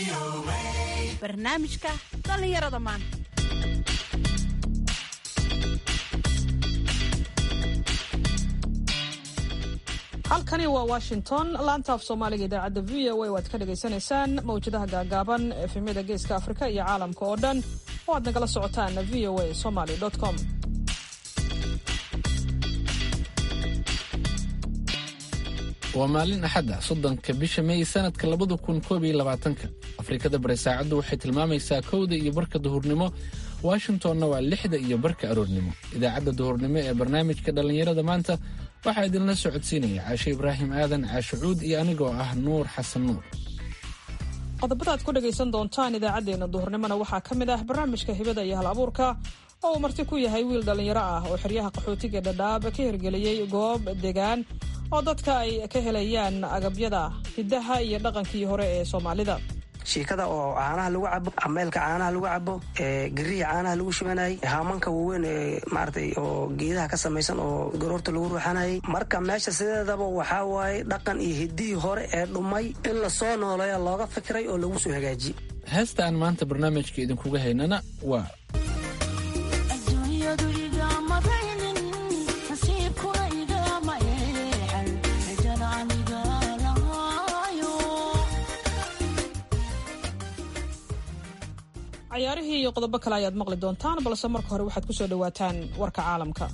barnaamijka dhallinyarada maanta halkani waa washington laanta af soomaaliga idaacadda v o a waad ka dhagaysanaysaan mawjadaha gaagaaban efemyada geeska afrika iyo caalamka oo dhan oo aad nagala socotaan v o a somaly com waa maalin axadda soddonka bisha mey sanadka labada kun koob iyo labaatanka afrikada bari saacaddu waxay tilmaamaysaa kowda iyo barka duhurnimo washingtonna waa lixda iyo barka aroornimo idaacadda duhurnimo ee barnaamijka dhallinyarada maanta waxaa idinla socodsiinaya caashe ibraahim aadan caashe cuud iyo anigoo ah nuur xasan nuur qodobada aad ku dhagaysan doontaan idaacaddeenna duhurnimona waxaa ka mid ah barnaamijka hibada iyo hal abuurka oo uu marti ku yahay wiil dhallinyaro ah oo xeryaha qaxootiga dhadhaab ka hirgeliyey goob degaan oo dadka ay ka helayaan agabyada hiddaha iyo dhaqankii hore ee soomaalida shiikada oo caanaha lagu cabo ameelka caanaha lagu cabo gariya caanaha lagu shubanayay haamanka waaweyn ee maaragtay oo geedaha ka samaysan oo garoorta lagu ruuxanayay marka meesha sideedaba waxaa waaye dhaqan iyo hiddihii hore ee dhumay in la soo nooleeya looga fikiray oo lagu soo hagaajiyey heesta aan maanta barnaamijka idinkuga haynana waa cayaarihii iyo qodobo kale ayaad maqli doontaan balse marka hore waxaad ku soo dhowaataan warka caalamka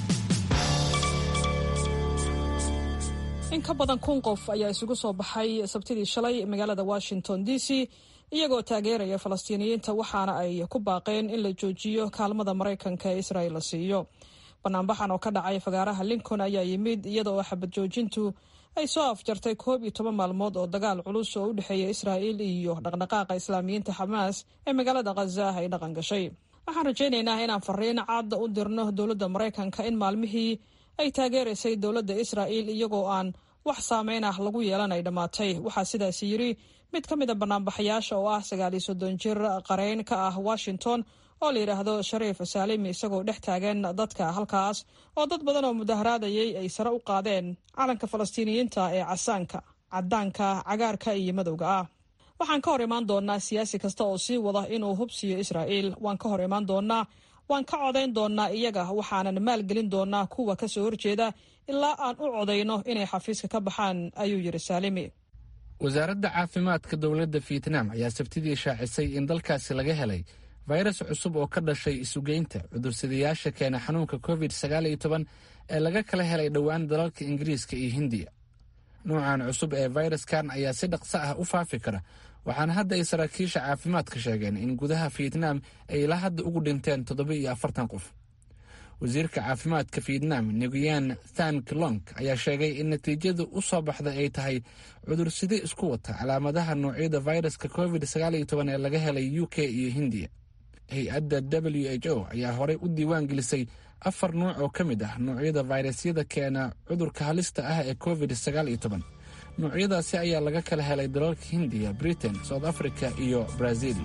in ka badan kun qof ayaa isugu soo baxay sabtidii shalay magaalada washington d c iyagoo taageeraya falastiiniyiinta waxaana ay ku baaqeen in la joojiyo kaalmada maraykanka ee israel la siiyo banaanbaxan oo ka dhacay fagaaraha lincoln ayaa yimid iyada oo xabad joojintu ay soo afjartay koob iyo toban maalmood oo dagaal culus oo u dhexeeya israa'il iyo dhaqdhaqaaqa islaamiyiinta xamaas ee magaalada khaza ay dhaqan gashay waxaan rajaynaynaa inaan fariin cad u dirno dowladda maraykanka in maalmihii ay taageeraysay dowladda israa'il iyagoo aan wax saameyn ah lagu yeelan ay dhammaatay waxaa sidaas yidri mid ka mid a banaanbaxayaasha oo ah sagaaliyo soddon jir qareyn ka ah washington oo la yidhaahdo shariif saalimi isagoo dhex taagan dadka halkaas oo dad badan oo mudaharaadayay ay sare u qaadeen calanka falastiiniyiinta ee casaanka cadaanka cagaarka iyo madowga ah waxaan ka hor imaan doonaa siyaasi kasta oo sii wada inuu hubsiyo israa'iil waan ka hor imaan doonaa waan ka codayn doonaa iyaga waxaanan maalgelin doonaa kuwa ka soo horjeeda ilaa aan u codayno inay xafiiska ka baxaan ayuu yidhi saalimi wasaaradda caafimaadka dowladda fietnam ayaa sabtidii shaacisay in dalkaasi laga helay fayras cusub oo ka dhashay isugeynta cudursadayaasha keena xanuunka covid sagaal iyo toban ee laga kala helay dhowaan dalalka ingiriiska iyo hindiya nuucan cusub ee fayraskan ayaa si dhaqso ah u faafi kara waxaana hadda ay saraakiisha caafimaadka sheegeen in gudaha fietnam ay ilaa hadda ugu dhinteen toddoba iyo afartan qof wasiirka caafimaadka fietnam nguyen than klong ayaa sheegay in natiijada u soo baxda ay tahay cudurside isku wata calaamadaha noocyada fayraska covid sagaal iyo toban ee laga helay u k iyo hindiya hay-adda w h o ayaa horey u diiwaan gelisay afar nuuc oo ka mid ah noocyada fayrasyada keena cudurka halista ah ee covid sagaal iyo toban noocyadaasi ayaa laga kala helay dalalka hindiya britain south africa iyo brazil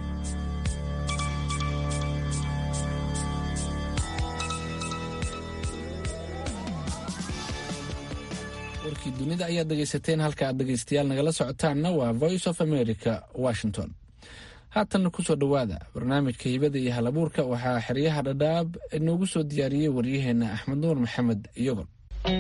warkii dunida ayaad dhegaysateen halka aad dhegaystayaal nagala socotaanna waa voice of america washington haatanna kusoo dhowaada barnaamijka hibada iyo halabuurka waxaa xeryaha dhadhaab inoogu soo diyaariyey waryaheena axmed nuur maxamed iyogol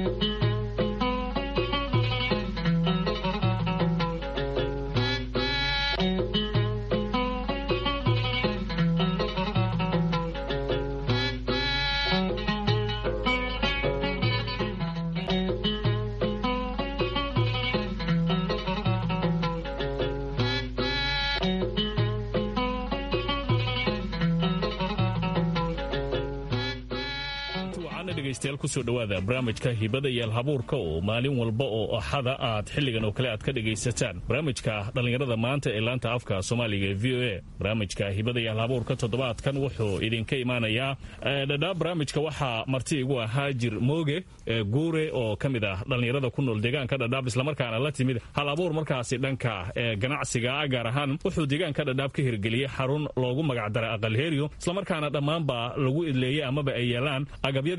kusoo dhawaada barnaamijka hibada iyo alhabuurka oo maalin walba oo axada aad xilligan oo kale aad ka dhegaysataan barnaamijka dhallinyarada maanta ee laanta afka soomaaliga ee v o a barnaamijka hibada iyo alhabuurka toddobaadkan wuxuu idinka imaanayaa dhadhaab barnaamijka waxaa marti igu ah haajir mooge guure oo ka mid ah dhallinyarada ku nool deegaanka dhadhaab islamarkaana la timid hal abuur markaasi dhanka ganacsiga gaar ahaan wuxuu deegaanka dhadhaab ka hirgeliyey xarun loogu magacdaray aqalheeriyo islamarkaana dhammaanba lagu idleeyey amaba ay yeelaan agabyadii hore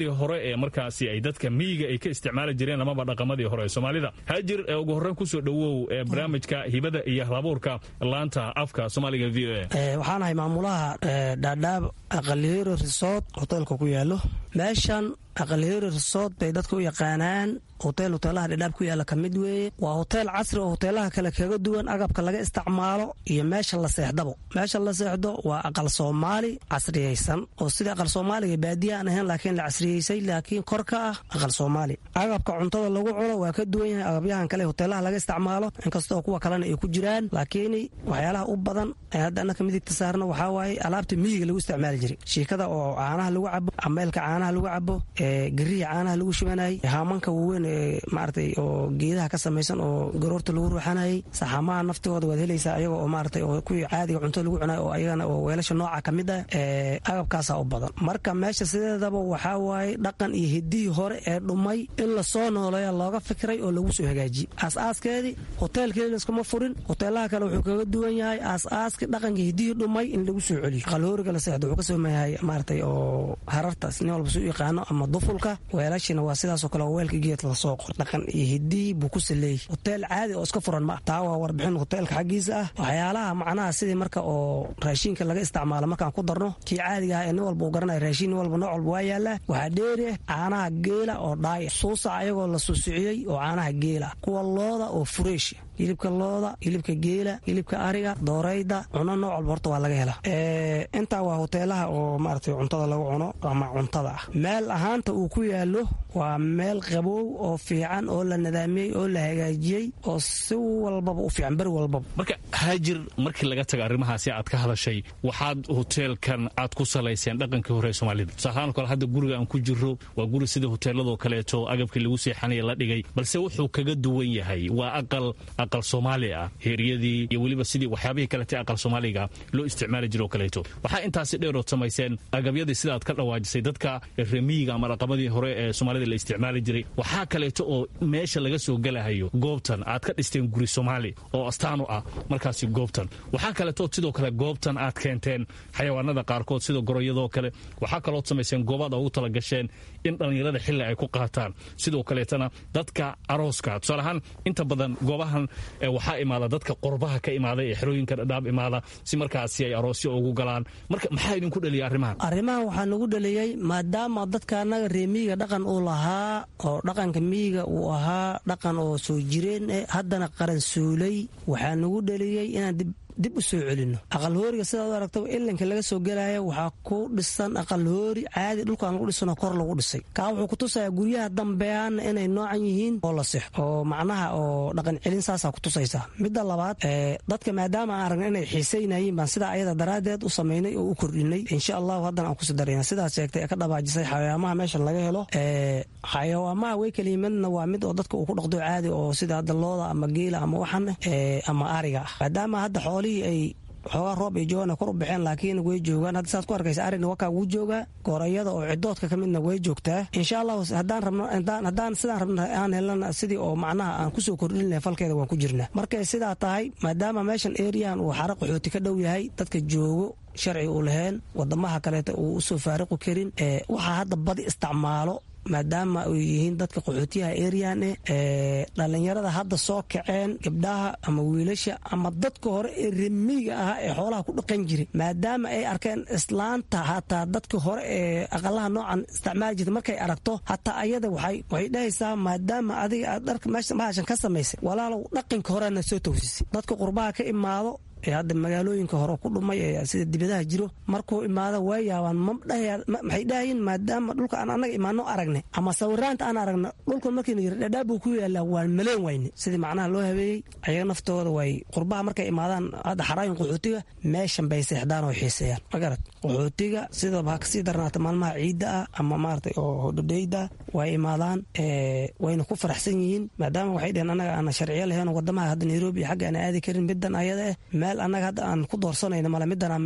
ee markaasi ay dadka miyiga ay ka isticmaali jireen amaba dhaqamadii hore ee soomaalida haajir ugu horreyn kusoo dhowow ee barnaamijka hibada iyo halabuurka laanta afka soomaaliga v o a waxaan ahay maamulaha dhaadhaab aqaliyero resort hoteelka ku yaalo meeshan aqaliyero resort bay dadka u yaqaanaan hotel hoteelaha dhadhaab ku yaala ka mid weeye waa hoteel casri oo hoteelaha kale kaga duwan agabka laga isticmaalo iyo meesha la seexdabo meesha la seexdo waa aqal soomaali casriyeysan oo sida aqal soomaaliga baadiya aan ahayn laakiin la casriyeysay laakiin kor ka ah aqal soomaali agabka cuntada lagu cuno waa ka duwan yahay agabyahan kale hoteelaha laga isticmaalo inkastoo kuwa kalena ay ku jiraan laakiin waxyaalaha u badan ee hadda annaka midigta saarna waxaa waaye alaabta miyiga lagu isticmaali jiray shiikada oo caanaha lagu cabo ameelka caanaha lagu cabo gariya caanaha lagu shubanayay haamanka waaweyn maaratay oo geedaha ka samaysan oo garoorta lagu ruuxanayay saxaamaha naftigooda waad helaysaa ayaga oo maaratay oo kuwii caadiga cunto lagu cunayo oo ayagana oo weelasha nooca ka mid ah agabkaasaa u badan marka meesha sideedaba waxaa waaye dhaqan iyo hidihii hore ee dhumay in lasoo nooleeya looga fikiray oo lagu soo hagaajiyey aas-aaskeedii hoteelkeedi laskuma furin hoteelaha kale wuxuu kaga duwan yahay aas-aaskii dhaqanka hidihii dhumay in lagu soo celiyo aqalhooriga la seexdo wuxuu ka soomayahay maaratay oo harartaas nin walba su yaqaano ama dufulka weelashina waa sidaasoo kale oo weelka geedka lasoo qor dhaqan iyo hidihii buu ku saleeyey hoteel caadi oo iska furan ma taa waa warbixin hoteelka xaggiisa ah waxyaalaha macnaha sidii marka oo raashiinka laga isticmaalo markaan ku darno kii caadiga ah ee nin walba uu garanaya raashiin nin walba nooc walba waa yaallaa waxaa dheeri ah caanaha geela oo dhaaya suusac ayagoo la suusuciyey oo caanaha geela kuwa looda oo fureesh hilibka looda hilibka geela hilibka ariga doorayda cuno nooc walba horta waa laga helaa intaa waa hoteelaha oo maaragtay cuntada lagu cuno ama cuntada ah meel ahaanta uu ku yaalo waa meel qabow oo fiican oo la nadaamiyey oo la hagaajiyey oo si walbaba u fiican beri walbaba marka haajir markii laga taga arrimahaasi aad ka hadashay waxaad hoteelkan aad ku salayseen dhaqankii hore ee soomaalida tusaalahaan kale hadda guriga aan ku jiro waa guri sida hoteeladoo kaleeto agabkii lagu seexanaya la dhigay balse wuxuu kaga duwan yahay waa aqal aqal soomaali ah heeryadii iyo weliba sidii waxyaabihii kalete aqal soomaaliga loo isticmaali jiro oo kaleeto waxaa intaasi dheerood samayseen agabyadii sidaad ka dhawaajisay dadka remiyiga ama dhaqamadii hore ee soomaalida la isticmaali jiray waxaa kaleeto oo meesha laga soo gelahayo goobtan aad ka dhisteen guri soomaali oo astaan u ah markaasi goobtan waxaa kaleeto sidoo kale goobtan aad keenteen xayawaanada qaarkood sida goroyadoo kale waxaa kalood samayseen goobaad ugu talagasheen in dhallinyarada xilli ay ku qaataan sidoo kaleetana dadka arooska tusaalahaan inta badan goobahan waxaa imaada dadka qorbaha ka imaada ee xerooyinka dhadhaab imaada si markaasi ay aroosyo ugu galaan marka maxaa idinku dhaliya arrimahan arrimahan waxaa nagu dhaliyey maadaama dadka annaga ree miyiga dhaqan uu lahaa oo dhaqanka miyiga uu ahaa dhaqan oo soo jireen eh haddana qaran suulay waxaa nagu dhaliyey inaan dib dib u soo celino aqalhooriga sidaad u aragtaba ilinka laga soo gelaya waxaa ku dhisan aqalhoori caadi dhulkaan lagu dhisanoo kor lagu dhisay kaa wuxuu kutusayaa guryaha dambeyaana inay noocan yihiin oo la six oo macnaha oo dhaqan celin saasaa kutusaysaa midda labaad dadka maadaama aan aragna inay xiisaynayiin baan sidaa ayada daraaddeed u samaynay oo u kordhinay insha allahu haddana aan kusi darayna sidaas sheegtay ee ka dhabaajisay xayawaamaha meeshan laga helo xayawaamaha way keliyimadna waa mid oo dadka uu ku dhaqdo caadi oo sida hadda looda ama geela ama waxan ama ariga ah maadaama hadda xoolihii ay xoogaa roob ay joogaan kor u baxeen laakiin way joogaan hadda saad ku arkaysa arina wakaa wuu joogaa goorayada oo cidoodka ka midna way joogtaa insha allahu haddaan rabno haddaan sidaan rabna aan helana sidii oo macnaha aan kusoo kordhinleh falkeeda waan ku jirnaa markay sidaa tahay maadaama meeshan eriyan uu xara qaxooti ka dhow yahay dadka joogo sharci uu laheen wadamaha kaleeta uu usoo faariqu karin waxaa hadda badi isticmaalo maadaama ay yihiin dadka qaxootiyaha erian eh dhallinyarada hadda soo kaceen gabdhaha ama wiilasha ama dadka hore ee remiga ahaa ee xoolaha ku dhaqan jiray maadaama ay arkeen islaanta hataa dadka hore ee aqalaha noocan isticmaali jirta markay aragto hataa ayada waxay dhahaysaa maadaama adiga aad dharka mahashan ka samaysay walaalow dhaqanka horena soo towsisay dadka qurbaha ka imaado ee hadda magaalooyinka hore ku dhumay ee sida dibadaha jiro markuu imaado waa yaabaan maxay dhahayiin maadaama dhulka aan annaga imaano aragnay ama sawiraanta aan aragna dhulka markiina yiri dhadhaab buu ku yaalaa waan maleen wayne sidii macnaha loo habeeyey ayaga naftooda way qurbaha markay imaadaan hadda xaraayin qaxootiga meeshan bay seexdaan oo xiiseeyaan magarad qaxootiga sidaba ha kasii darnaata maalmaha ciidda ah ama maaragtay oo hodhodheyda way imaadaan wayna ku faraxsan yihiin maadaama waxay dheheen annaga aana sharciyo lahayn wadamaha hadda nairobi xagga aan aadi karin middan ayada eh meel annaga hadda aan ku doorsanayno male middan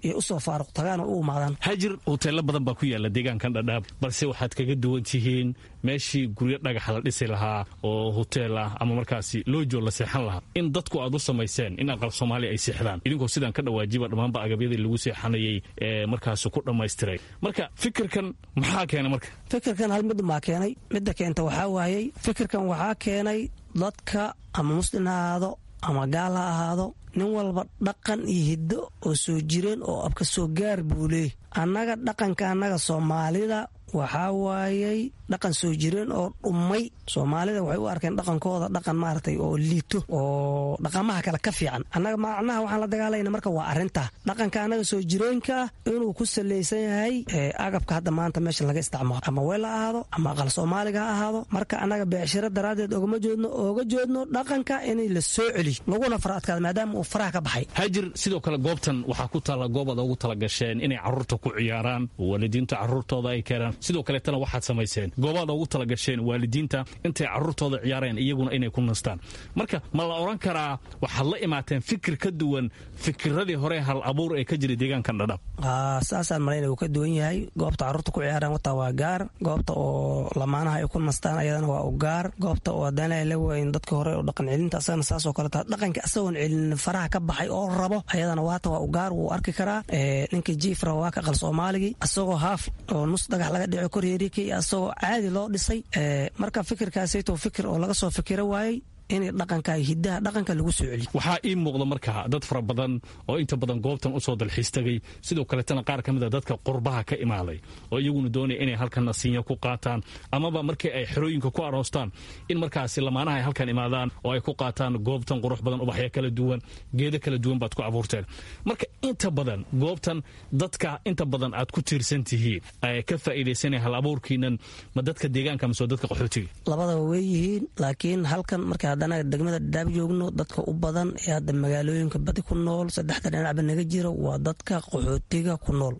iyo usoo faaruq tagaan oo u imaadaan hajir hoteelo badan baa ku yaala deegaankan dhadhaab balse waxaad kaga duwan tihiin meeshii guryo dhagaxa la dhisi lahaa oo hoteel ah ama markaasi loojo la seexan lahaa in dadku aad u samayseen in aqal soomaaliya ay seexdaan idinkoo sidaan ka dhawaajiba dhammaanba agabyadii lagu seexanayay ee markaasi ku dhammaystiray marka fikirkan maxaa keena marka fikirkan hal mid maa keenay midda keenta waxaa waayey fikirkan waxaa keenay dadka ama muslim ha ahaado ama gaal ha ahaado nin walba dhaqan iyo hiddo oo soo jireen oo abka soo gaar buu leey annaga dhaqanka annaga soomaalida waxaa waayey dhaqan soo jireen oo dhummay soomaalida waxay u arkeen dhaqankooda dhaqan maaragtay oo liito oo dhaqamaha kale ka fiican annaga macnaha waxaan la dagaalayna marka waa arrintaa dhaqanka annaga soo jireenka ah inuu ku salaysan yahay agabka hadda maanta meesha laga isticmaalo ama weel ha ahaado ama aqal soomaaliga ha ahaado marka annaga beecshiro daraaddeed ogama joodno ooga joodno dhaqanka inay la soo celiyo laguna fara adkaado maadaama uu faraha ka baxay hajir sidoo kale goobtan waxaa ku taalla goobaad ugu talagasheen inay carruurta ku ciyaaraan waalidiinta carruurtooda ay keenaan sidoo kaleetana waxaad samayseen goobaad ugu talagasheen waalidiinta intay carruurtooda ciyaareen iyaguna inay ku nastaan marka ma la odhan karaa waxaad la imaateen fikir ka duwan fikiradii hore hal abuur ee ka jiray deegaankan dhadhab saasaan malayna uu ka duwan yahay goobta carruurta ku ciyaaraan wataa waa gaar goobta oo lamaanaha ay ku nastaan ayadana waa u gaar goobta oo haddana la wayn dadka hore oo dhaqan celinta asagana saasoo kaleta dhaqanka asagoon celin faraha ka baxay oo rabo ayadana waata waa u gaar wuu arki karaa ninka jiifra waa ka qal soomaaligii asagoo haaf oo nus dhagax laga dhico koryeerikii asagoo caadi loo dhisay marka fikirkaasayto fikir oo laga soo fikiro waayey in dhaqanka hidaha dhaqanka lagu soo celiyo waxaa ii muuqda marka dad fara badan oo inta badan goobtan usoo dalxiis tagay sidoo kaletana qaar ka mid a dadka qurbaha ka imaaday oo iyaguna doonaya inay halkan nasiinya ku qaataan amaba markii ay xerooyinka ku aroostaan in markaasi lamaanaha ay halkan imaadaan oo ay ku qaataan goobtan qurux badan ubaxyo kala duwan geedo kala duwan baad ku abuurteen marka inta badan goobtan dadka inta badan aad ku tiirsan tihiin ka faa'iidaysanaya hal abuurkiinan ma dadka deegaanka mise dadka qaxootiga labadaba way yihiin laakiin halkan marka haddana degmada dhadhaab joogno dadka u badan ee hadda magaalooyinka badi ku nool saddexda dhinacba naga jiro waa dadka qaxootiga ku nool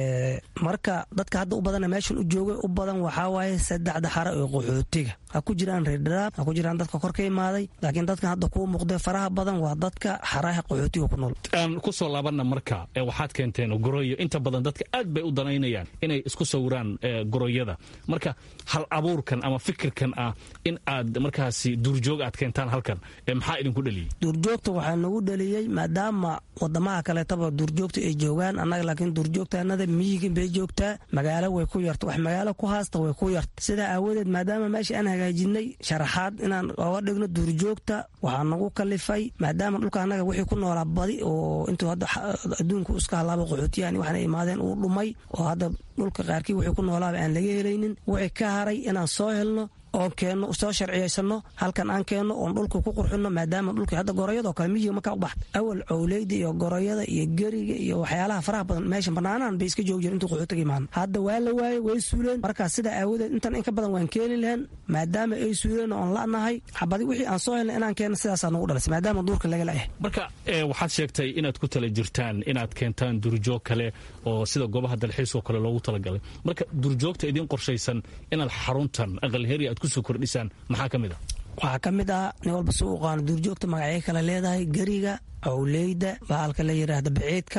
marka dadka hadda u badana meeshan u joogay u badan waxaa waaye saddexda xara ee qaxootiga ha ku jiraan reer dhadhaab ha ku jiraan dadka kor ka imaaday laakiin dadkan hadda kuu muuqdee faraha badan waa dadka xaraha qaxootiga ku nool aan ku soo laabanna marka ee waxaad keenteen goroyo inta badan dadka aad bay u danaynayaan inay isku sawiraan goroyada marka hal abuurkan ama fikirkan ah in aad markaasi duurjoog aad keentaan halkan maxaa idinku dhaliyey duurjoogta waxaa nagu dhaliyey maadaama wadamaha kaleetaba duurjoogta ay joogaan annaga laakiin duurjoogtaanada miyigin bay joogtaa magaalo way ku yarta wax magaalo ku haasta way ku yarta sidaa aawadeed maadaama meesha aan hagaajinay sharaxaad inaan oga dhigno duurjoogta waxaa nagu kalifay maadaama dhulka annaga wixii ku noolaa badi oo intuu hadda adduunku iska halaaba qaxootiyahan waxaana imaadeen uu dhumay oo hadda dhulka qaarkii wixii ku noolaaba aan laga helaynin wixii ka haray inaan soo helno oon keenno soo sharciyaysano halkan aan keenno oon dhulka ku qurxinno maadaama dhulka hadda goroyadoo kale miyiga markaa u baxda awal cowleyda iyo goroyada iyo geriga iyo waxyaalaha faraha badan meesha banaanahan bay iska joogi jireen intuu qaxootiga imaano hadda waa la waayey way suuleen markaa sidaa aawadeed intan in ka badan waan keeni lahayn maadaama ay suuleen oon la'nahay xabadi wixii aan soo helnay inaan keenno sidaasaa nagu dhalisay maadaama duurka laga la'yahay marka waxaad sheegtay inaad ku tala jirtaan inaad keentaan duurjoog kale oo sida goobaha dalxiiskoo kale loogu talagalay marka duurjoogta idiin qorshaysan inaad xaruntan aqalheri aad kusoo kordhisaan maxaa ka mid a waxaa ka mid ah nin walba si u qaano duurjoogta magacyo kale leedahay geriga cowleyda baalka la yidhaahda baciidka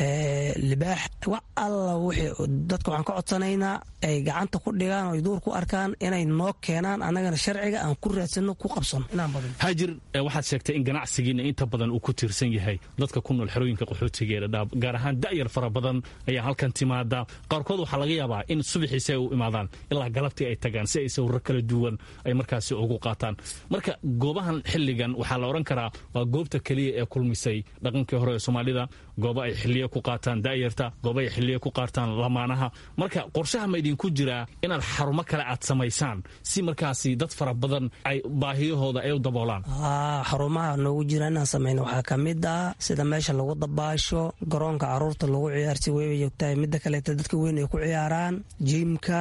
libaax wax alla wixii dadka waxaan ka codsanaynaa ay gacanta ku dhigaan oo ay duur ku arkaan inay noo keenaan annagana sharciga aan ku raadsano ku qabsano inaan badan haajir waxaad sheegtay in ganacsigiina inta badan uu ku tiirsan yahay dadka ku nool xerooyinka qaxootiga ee dhadhaab gaar ahaan da'yar fara badan ayaa halkan timaada qaarkood waxaa laga yaabaa in subaxiisi ay u imaadaan ilaa galabtii ay tagaan si ay sawirro kala duwan ay markaasi ugu qaataan marka goobahan xilligan waxaa la odhan karaa waa goobta keliya ee kulmisay dhaqankii hore ee soomaalida goobo ay xiliyo ku qaataan da'yarta goobo ay xiliyo ku qaataan lamaanaha marka qorshaha ma idinku jiraa inaad xarumo kale aad samaysaan si markaasi dad fara badan ay baahiyahooda ay u daboolaan xarumaha noogu jira inaan samayno waxaa ka mid ah sida meesha lagu dabaasho garoonka caruurta lagu ciyaarsi weyba joogtahay midda kaleeta dadka weyn ay ku ciyaaraan jiimka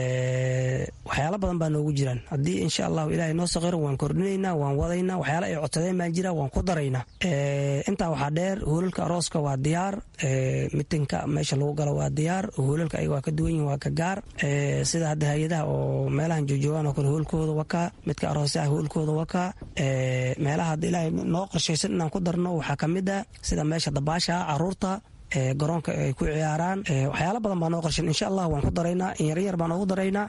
waxyaala badan baa noogu jiraan haddii insha allahu ilahay noo saqiro waan kordhinaynaa waan wadaynaa waxyaala ay codsadeen baan jira waan ku daraynaa intaa waxaa dheer hoolalka arooska waa diyaar mitinka meesha lagu galo waa diyaar hoolalka ayaga waa ka duwan yihin waa ka gaar sida hadda hay-adaha oo meelahan joojoogaan oo kale hoolkooda wakaa midka aroosyaha hoolkooda wakaa meelaha hadda ilaahay noo qorshaysan inaan ku darno waxaa ka mid ah sida meesha dabaasha caruurta garoonka ay ku ciyaaraan waxyaala badan baa noo qorshan insha allah waan ku daraynaa in yaryar baan ugu daraynaa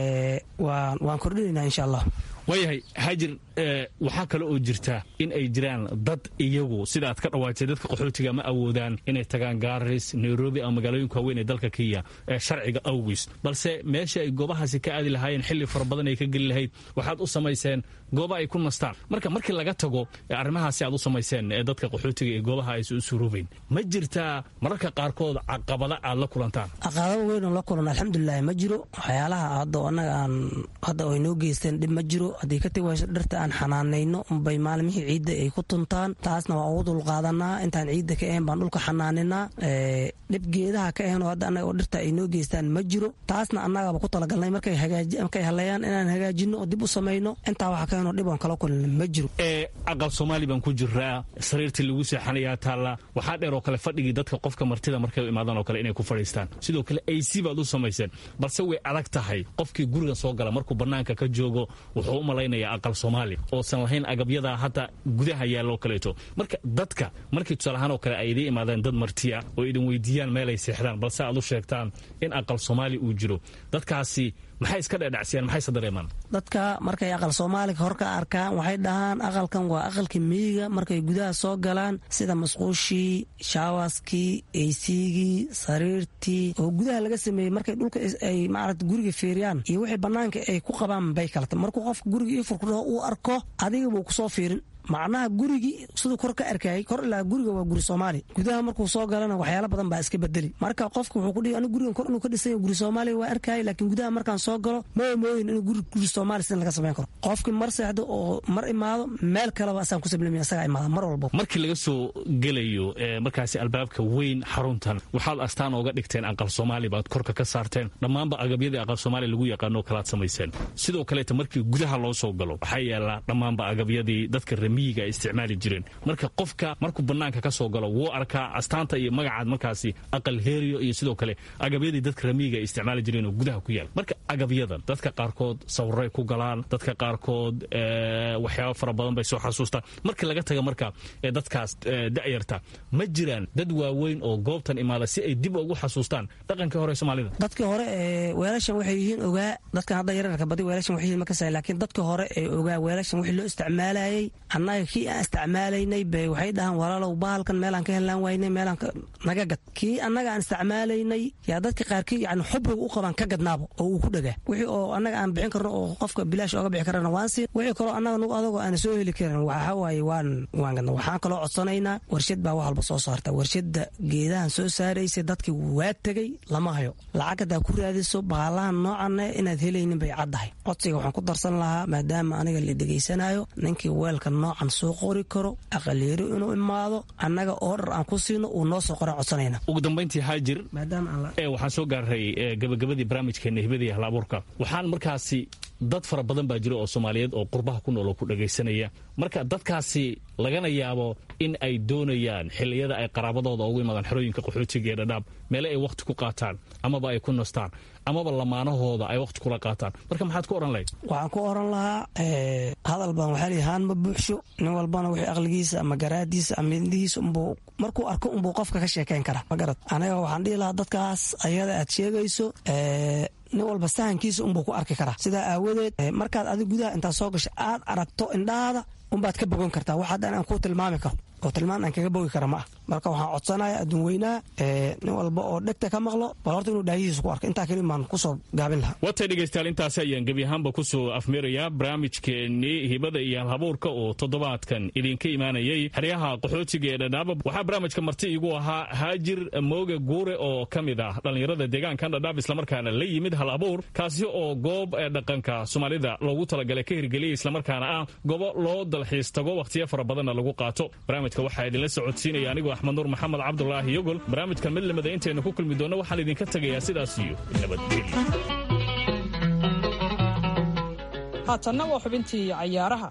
waan kordhinaynaa insha allah waayahay haajir waxaa kale oo jirta in ay jiraan dad iyagu sida aad ka dhawaajay dadka qaxootiga ma awoodaan inay tagaan gaaris nairobi ama magaalooyinka waaweyn ee dalka kenya ee sharciga awgiis balse meesha ay goobahaasi ka aadi lahaayeen xilli fara badan ay ka geli lahayd waxaad u samayseen gooba ay ku nastaan marka markii laga tago arrimahaasi aad u samayseen ee dadka qaxootiga ee goobaha aysa u suruubayn ma jirtaa mararka qaarkood caqabada aad la kulantaan caqabado weyn oo la kulan alxamdulilahi ma jiro waxyaalaha hadda annaga aan hadda ay noo geysteen dhib ma jiro haddii ka tegi wayso dhirta aan xanaanayno unbay maalmihii ciidda ay ku tuntaan taasna waa ugu dulqaadanaa intaan ciidda ka ahayn baan dhulka xanaaninaa dhib geedaha ka ahayn oo hadda annaga oo dhirta ay noo geystaan ma jiro taasna annagaba ku talagalnay markay markay haleeyaan inaan hagaajino oo dib u samayno intaa waxa ka ahayn oo dhib oon kala kulin ma jiro aqal soomaali baan ku jiraa sariirtii lagu seexanayaa taalla waxaa dheer oo kale fadhigii dadka qofka martida markay u imaadaan oo kale inay ku fadhiistaan sidoo kale ac baad u samayseen balse way adag tahay qofkii guriga soo gala markuu bannaanka ka joogo wuxuu u malaynaya aqal soomaali oosan lahayn agabyada hadda gudaha yaalloo kaleeto marka dadka markii tusaalahaan oo kale ay idiin imaadeen dad martiya oo idin weydiiyaan meelay seexdaan balse aad u sheegtaan in aqal soomaali uu jiro dadkaasi maxay iska dhedhacsiyaan maxayse dareemaan dadka markay aqal soomaaliga hor ka arkaan waxay dhahaan aqalkan waa aqalkii miyiga markay gudaha soo galaan sida masquushii shaawaskii eysigii sariirtii oo gudaha laga sameeyey markay dhulka ay maarata guriga fiiriyaan iyo wixii bannaanka ay ku qabaan bay kalata markuu qofka guriga ii furkudhaho uu arko adiga buu kusoo fiirin macnaha gurigii siduu kor ka arkayay kor ilaa guriga waa guri soomaali gudaha markuu soo galana waxyaala badan baa iska bedeli marka qofka wuxuu kudhihi anigu gurigan kor inuu ka dhisanya guri soomaaliya waa arkayay laakiin gudaha markaan soo galo ma mooyin inuu guri guri soomaali sidan laga samayn karo qofkii mar seexdo oo mar imaado meel kaleba asaan ku sablamaya asagaa imaada mar walba markii laga soo gelayo markaasi albaabka weyn xaruntan waxaad astaan ooga dhigteen aqal soomaali baad korka ka saarteen dhammaanba agabyadii aqal soomaali lagu yaqaano kalaad samayseen sidoo kaleeta markii gudaha loo soo galo waxaa yaala dhammaanba agabyadii dadka miyiga ay isticmaali jireen marka qofka markuu bannaanka ka soo galo wuu arkaa astaanta iyo magacaad markaasi aqal heeriyo iyo sidoo kale agabyadii dadka ramiyiga ay isticmaali jireen oo gudaha ku yaal marka agabyadan dadka qaarkood sawiray ku galaan dadka qaarkood waxyaaba fara badan bay soo xasuustaan markii laga taga marka dadkaas da'yarta ma jiraan dad waaweyn oo goobtan imaada si ay dib ugu xasuustaan dhaqankii hore soomaalida dadkii hore weelashan waxay yihiin ogaa dadkan hadda yararka badi weelashan waxay yihiin makasay laakiin dadkii hore ee ogaa weelashan wixii loo isticmaalayay annaga kii aan isticmaalaynay bay waxay dhahaan walaalow bahalkan meelaan ka helaan waynay meelaan naga gad kii annaga aan isticmaalaynay yaa dadka qaarkii yani xubriga u qabaan ka gadnaabo oo uu ku dhagaa wixii oo annaga aan bixin karno oo qofka bilaash ooga bixi karana waan siin wixii kaloo annaga nugu adagoo aan soo heli karin waxa waaye waan waan gadna waxaan kaloo codsanaynaa warshad baa wax walba soo saarta warshadda geedahan soo saaraysa dadkii waa tegey lama hayo lacag haddaa ku raadiso baalahan noocanne inaad helaynin bay caddahay codsiga waxaan ku darsan lahaa maadaama aniga la dhegaysanayo ninkii weelka noocan soo qori karo aqalyeeri inuu imaado annaga oodhar aan ku siino uu noo soo qoran codsanayna ugu dambayntii haajir waxaan soo gaaray gabagabadii barnaamijkeena hibadii halabuurka waxaan markaasi dad fara badan baa jira oo soomaaliyeed oo qurbaha ku nool oo ku dhagaysanaya marka dadkaasi lagana yaabo in ay doonayaan xilliyada ay qaraabadooda ugu imaadaan xerooyinka qaxootiga ee dhadhaab meele ay wakhti ku qaataan amaba ay ku nastaan amaba lamaanahooda ay wakhti kula qaataan marka maxaad ku odhan lahayd waxaan ku oran lahaa hadal baan waxaa lihi haan ma buuxsho nin walbana wixii aqligiisa ama garaadiisa ama indihiisa unbuu markuu arko unbuu qofka ka sheekayn karaa ma garad aniga waxaan dhihi lahaa dadkaas ayada aad sheegayso nin walba sahankiisa unbuu ku arki karaa sidaa aawadeed markaad adig gudaha intaad soo gasho aad aragto indhahaada unbaad ka bogan kartaa wax haddan aan kuu tilmaami karo oo tilmaan aan kaga bogi kara ma ah marka waxaan codsanaya adduun weynaha nin walba oo dhegta ka maqlo bal horta inuu dhaayihiisa ku arko intaa keli maan kusoo gaabin lahaa watay dhegaystayaal intaasi ayaan gebi ahaanba kusoo afmeerayaa barnaamijkeennii hibada iyo halhabuurka oo toddobaadkan idinka imaanayay xeryaha qaxootiga ee dhadhaaba waxaa barnaamijka marti igu ahaa haajir mooge guure oo ka mid ah dhallinyarada deegaankan dhadhaab islamarkaana la yimid hal abuur kaasi oo goob dhaqanka soomaalida loogu talagalay ka hirgeliyay islamarkaana ah gobo loo dalxiis tago wakhtiyo fara badanna lagu qaato waxaa idinla socodsiinaya anigoo axmed nuur maxamed cabdulaahi yogol barnaamijkan mid lamida intaynu ku kulmi doonno waxaan idinka tegayaa sidaas iyo nabadgelyo haatanna waa xubintii cayaaraha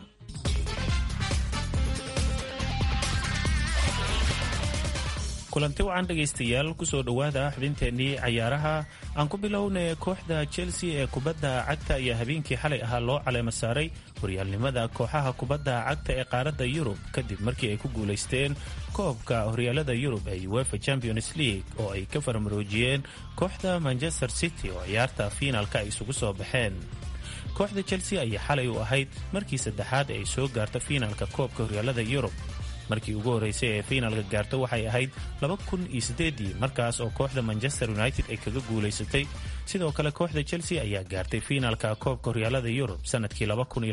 kulanti wacan dhegaystayaal kusoo dhowaada xubinteennii cayaaraha aan ku bilownay kooxda chelsea ee kubadda cagta ayaa habeenkii xalay ahaa loo caleema saaray horyaalnimada kooxaha kubadda cagta ee qaaradda yurub kadib markii ay ku guulaysteen koobka horyaalada yurub ee uefa champions league oo ay ka farmaroojiyeen kooxda manchester city oo ciyaarta fiinaalka ay isugu soo baxeen kooxda chelsea ayaa xalay u ahayd markii saddexaad ay soo gaarto fiinaalka koobka horyaalada yurub markii ugu horreysay ee fiinaalka gaarto waxay ahayd ii markaas oo kooxda manchester united ay kaga guulaysatay sidoo kale kooxda chelsea ayaa gaartay fiinaalka koobka horyaalada yurub sanadkii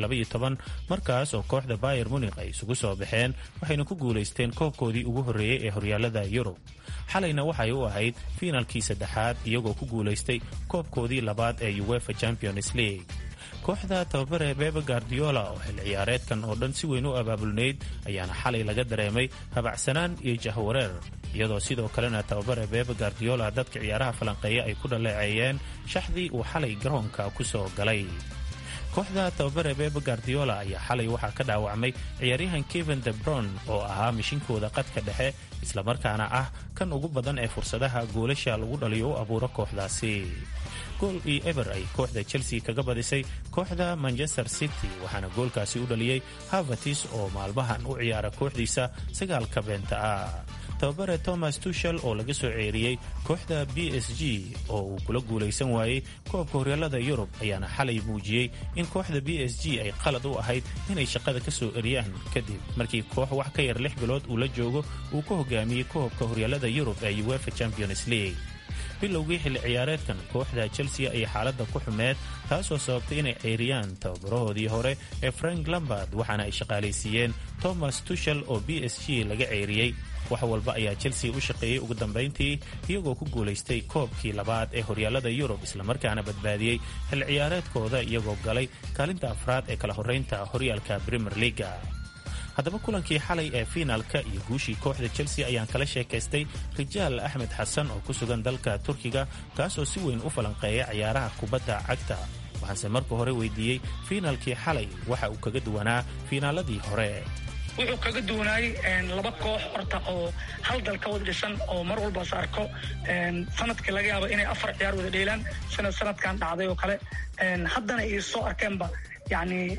markaas oo kooxda bayer munik ay isugu soo baxeen waxayna ku guulaysteen koobkoodii ugu horreeyey ee horyaalada yurub xalayna waxay u ahayd fiinaalkii saddexaad iyagoo ku guulaystay koobkoodii labaad ee uefa champions league kooxda tababare bebe guardiola oo xil ciyaareedkan oo dhan si weyn u abaabulnayd ayaana xalay laga dareemay habacsanaan iyo jahwareer iyadoo sidoo kalena tababare bebe guardiola dadka ciyaaraha falanqeeya ay ku dhaleeceeyeen shaxdii uu xalay garoonka ku soo galay kooxda tababare bebe guardiola ayaa xalay waxaa ka dhaawacmay ciyaaryahan kevin debron oo ahaa mishinkooda qadka dhexe islamarkaana ah kan ugu badan ee fursadaha goolasha lagu dhaliyo u abuuro kooxdaasi gool iyo eber ay kooxda chelsea kaga badisay kooxda manchester city waxaana goolkaasi u dhaliyey havertis oo maalmahan u ciyaara kooxdiisa sagaalka beenta ah tababare thomas tushel oo laga soo ceeriyey kooxda b s g oo uu kula guulaysan waayey koobka horyaalada yurub ayaana xalay muujiyey in kooxda b s g ay qalad u ahayd inay shaqada ka soo eriyaan kadib markii koox wax ka yar lix bilood uu la joogo uu ka hogaamiyey koobka horyaalada yurub ee uefa champions league bilowgii xilli ciyaareedkan kooxda chelsea ayay xaaladda ku xumeed taasoo sababtay inay ceyriyaan tababarahoodii hore ee frank lambard waxaana ay shaqaalaysiiyeen thomas tushel oo b s g laga ceyriyey wax walba ayaa chelsea u shaqeeyey ugu dambayntii iyagoo ku guulaystay koobkii labaad ee horyaalada yurub islamarkaana badbaadiyey xilli ciyaareedkooda iyagoo galay kaalinta afraad ee kala horraynta horyaalka premier leaga haddaba kulankii xalay ee fiinaalka iyo guushii kooxda chelsea ayaan kala sheekaystay rijaal axmed xasan oo ku sugan dalka turkiga kaasoo si weyn u falanqeeya ciyaaraha kubadda cagta waxaanse marka hore weydiiyey fiinaalkii xalay waxa uu kaga duwanaa fiinaaladii hore wuxuu kaga duwanaayey laba koox horta oo hal dal ka wada dhisan oo mar walbaas arko sanadkii laga yaabo inay afar ciyaar wada dheelaan sanad sanadkan dhacday oo kale haddana ay soo arkeenba yani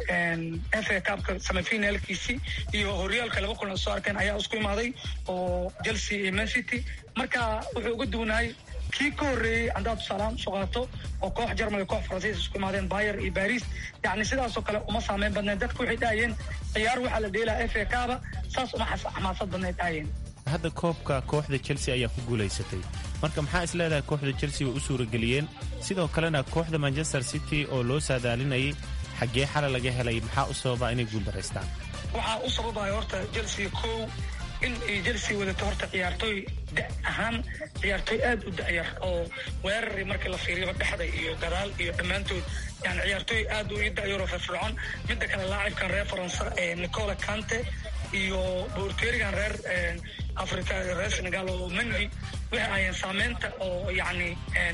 fa kaabka semifinaalkiisii iyo horyaalka laba kulan soo arkeen ayaa isku imaaday oo chelsea iyo man city marka wuxuu uga duwanaayey kii ka horreeyey haddaad tusaalahaan usoo qaato oo koox jarmal koox faransiis isku imaadeen bayer iyo baris yani sidaasoo kale uma saameyn badneed dadka waxay dhahayeen ciyaar waxaa la dheelaa fa kaaba saas uma xamaasad badneed dhahayeen hadda koobka kooxda chelsea ayaa ku guulaysatay marka maxaa is leedahay kooxda chelsea way u suurageliyeen sidoo kalena kooxda manchester city oo loo saadaalinayay xaggee xala laga helay maxaa u sababa inay guuldaraystaan waxaa u sababaya horta chelsea kow in ay chelsea wadato horta ciyaartooy da ahaan ciyaartooy aad u da'yar oo weerari markii la fiiriyaba dhexda iyo gadaal iyo dhammaantood yani ciyaartooy aad u ii da'yaroo firfircoon midda kale laacibkan reer faransa ee nicola cante iyo boorteerigan reer africa reer senegal oo mendy waxay ahayeen saameynta oo yacni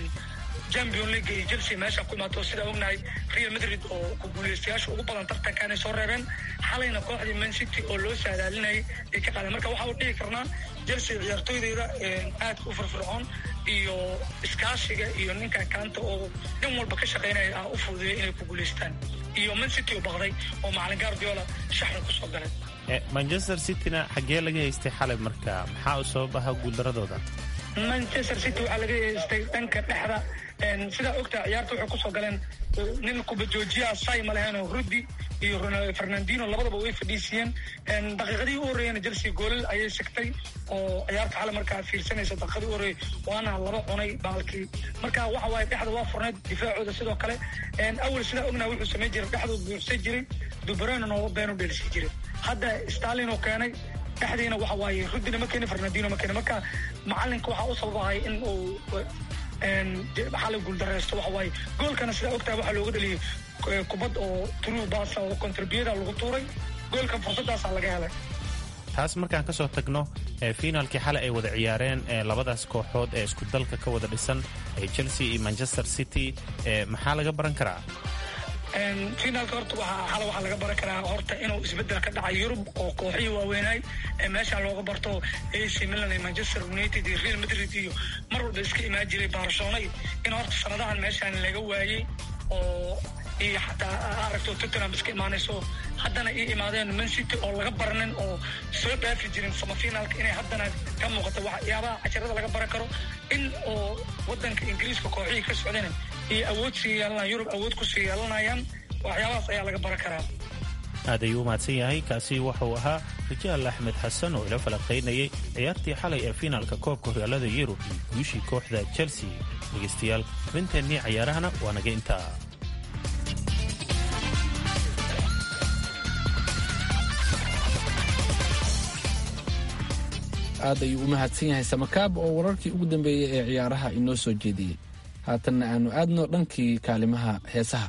champion league iyo chelsea meesha ku imaato sidaa ognahay real madrid oo ku guulaystayaasha ugu badan tartankaanay soo reebeen xalayna kooxdii man city oo loo saadaalinayay ay ka qaadeen marka waxaa u dhihi karnaa chelsea ciyaartooydeyda aadka u firfircoon iyo iskaashiga iyo ninka kaanta oo nin walba ka shaqaynaya ah u fududeeyay inay ku guulaystaan iyo man city oo baqday oo macalin guardiola shaxda kusoo galay manchester cityna xaggee laga haystay xalay marka maxaa u sabab aha guuldaradooda manchester city waxaa laga haystay dhanka dhexda sidaa ogtaa ciyaarta waxay kusoo galeen nin kubajoojiyaha say ma leheen oo rudi iyo fernandino labadaba way fadhiisiiyeen daqiiqadii u horreeyana chelsea goolal ayay sigtay oo ciyaarta xale markaa fiirsanaysa daqiiqadii u horreeyay waana laba cunay baalkii marka waxa waaye dhexda waa furneyd difaacooda sidoo kale awal sidaa ognaha wuxuu samayn jiray dhexduu buuxsan jiray dubreno nooba beenu dheelsi jiray hadda stalin oo keenay dhexdiina waxa waaye rudina ma keeni fernandino ma keeni marka macalinka waxaa u sababahay in uu xalay guuldareysto waxa waaye goolkana sidaa ogtahay waxaa looga dhaliyey kubad oo true basa oo contribuyada lagu tuuray goolkan fursadaasaa laga helay taas markaan ka soo tagno fiinaalkii xalay ay wada ciyaareen labadaas kooxood ee isku dalka ka wada dhisan ee chelsea iyo manchester city maxaa laga baran karaa finaalka horta waxaa xala waxaa laga baran karaa horta inuu isbedel ka dhacay yurub oo kooxihii waaweynaay ee meesha looga barto ac milan iyo manchester united iyo real madrid iyo mar walba iska imaan jiray barcelona in horta sanadahan meeshaan laga waayey oo iyo xataa aragto tottenham iska imaanayso haddana ii imaadeen man city oo laga baranin oo soo dhaafi jirin samafinaalka inay haddana ka muuqato waxyaabaha casharada laga baran karo in oo wadanka ingiriiska kooxihii ka socdeen iyo awood sii yeelanaya yurub awood ku sii yeelanayaan waxyaabahaas ayaa laga baran karaa aad ayuu u mahadsan yahay kaasi wuxuu ahaa rijaal axmed xasan oo ila falaqaynayay ciyaartii xalay ee fiinaalka koobka horyaalada yurub iyo guushii kooxda chelsea dhegaystayaal xubinteennii cayaarahana waa naga intaa aad ayuu u mahadsan yahay samakaab oo wararkii ugu dambeeyey ee ciyaaraha inoo soo jeediyey haatanna aanu aadno dhankii kaalimaha heesaha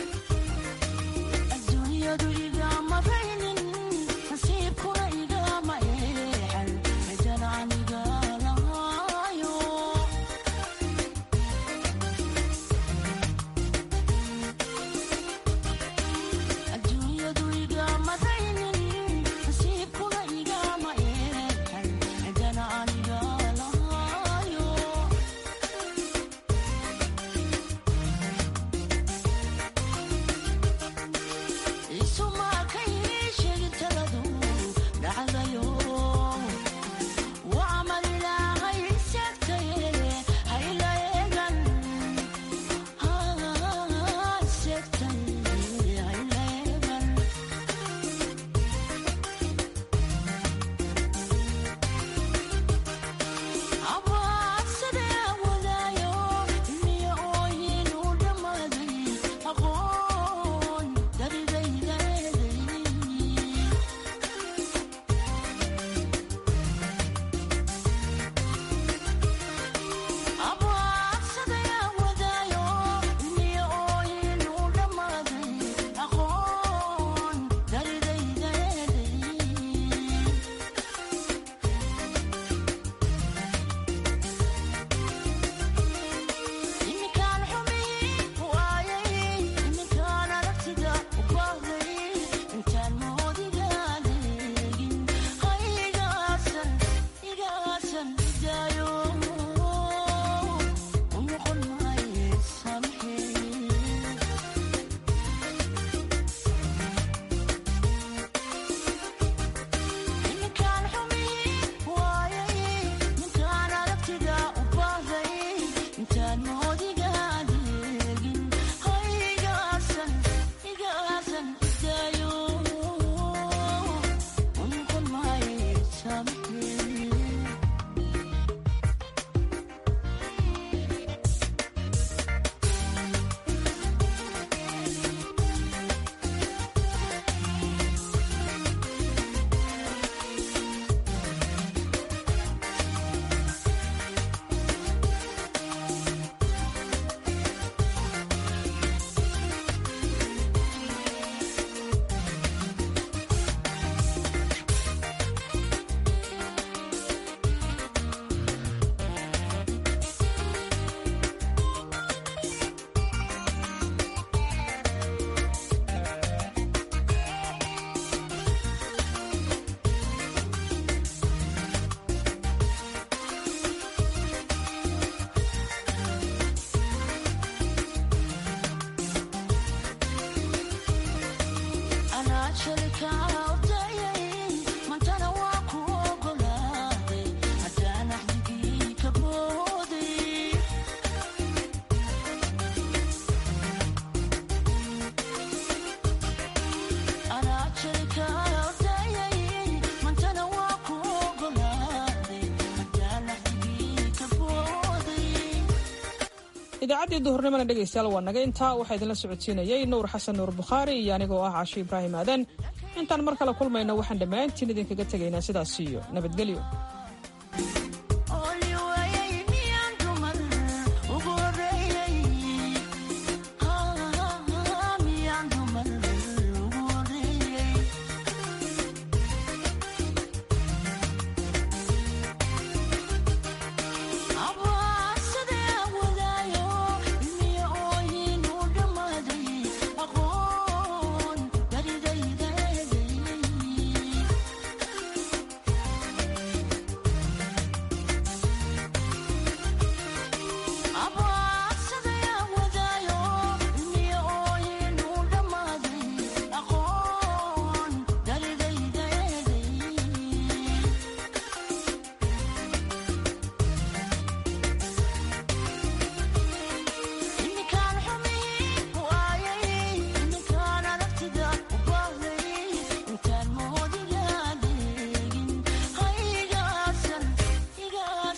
idaacaddii duhurnimana dhegaystayaal waa naga intaa waxaa idinla socodsiinayay nuur xasan nuur bukhaari iyo anigoo ah cashi ibraahim aadan intaan mar kale kulmayno waxaan dhammaantiin idinkaga tegaynaa sidaas iyo nabadgelyo